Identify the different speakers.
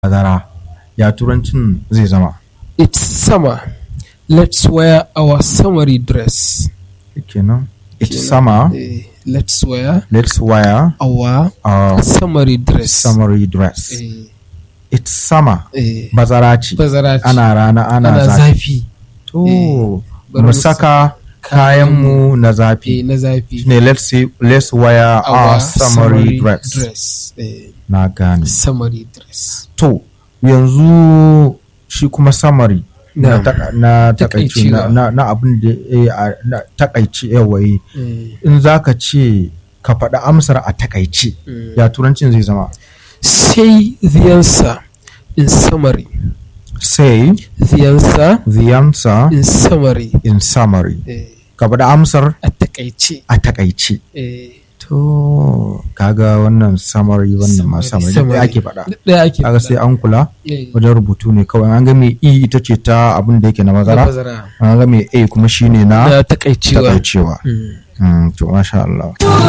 Speaker 1: bazara ya turancin zai zama
Speaker 2: It's summer. Let's wear our summery dress.
Speaker 1: kenan it's
Speaker 2: Kenan,
Speaker 1: summer
Speaker 2: eh, let's wear
Speaker 1: let's wear
Speaker 2: our
Speaker 1: our
Speaker 2: summery dress.
Speaker 1: summery dress
Speaker 2: Eh,
Speaker 1: it's summer
Speaker 2: eh,
Speaker 1: bazara ce
Speaker 2: bazara ce.
Speaker 1: ana rana ana,
Speaker 2: ana
Speaker 1: zafi
Speaker 2: zafi.
Speaker 1: to
Speaker 2: bari
Speaker 1: mu
Speaker 2: mu
Speaker 1: saka kayanmu na
Speaker 2: Eh,
Speaker 1: zafi
Speaker 2: na zafi.
Speaker 1: ne let's say let's wear our,
Speaker 2: Our
Speaker 1: summery, dress.
Speaker 2: dress. Eh,
Speaker 1: na gane
Speaker 2: summery dress.
Speaker 1: to yanzu shi kuma summary na,
Speaker 2: Na'am.
Speaker 1: taka- na takaici na,
Speaker 2: Takaicewa.
Speaker 1: na, na abin da eh, a- na takaici yawayi
Speaker 2: Eh,
Speaker 1: in za ka ce ka faɗi amsar a takaici
Speaker 2: mm.
Speaker 1: ya turancin zai zama
Speaker 2: Say the answer in summary.
Speaker 1: say
Speaker 2: The answer
Speaker 1: the answer
Speaker 2: in summary.
Speaker 1: in summary
Speaker 2: Eh,
Speaker 1: ka faɗi amsar
Speaker 2: a takaice.
Speaker 1: a takaici
Speaker 2: Eh,
Speaker 1: to kaga wannan summary wannan ma summary
Speaker 2: Summary.
Speaker 1: da ake faɗa
Speaker 2: ɗaya ake
Speaker 1: kaga sai an kula
Speaker 2: Eh,
Speaker 1: wajen rubutu ne kawai an ga mai e ita ce ta abin da yake na
Speaker 2: na
Speaker 1: mazara
Speaker 2: bazara.
Speaker 1: an ga mai a kuma shine na
Speaker 2: Na takaicewa.
Speaker 1: takaicewa
Speaker 2: Mm.
Speaker 1: Mm, to masha Allah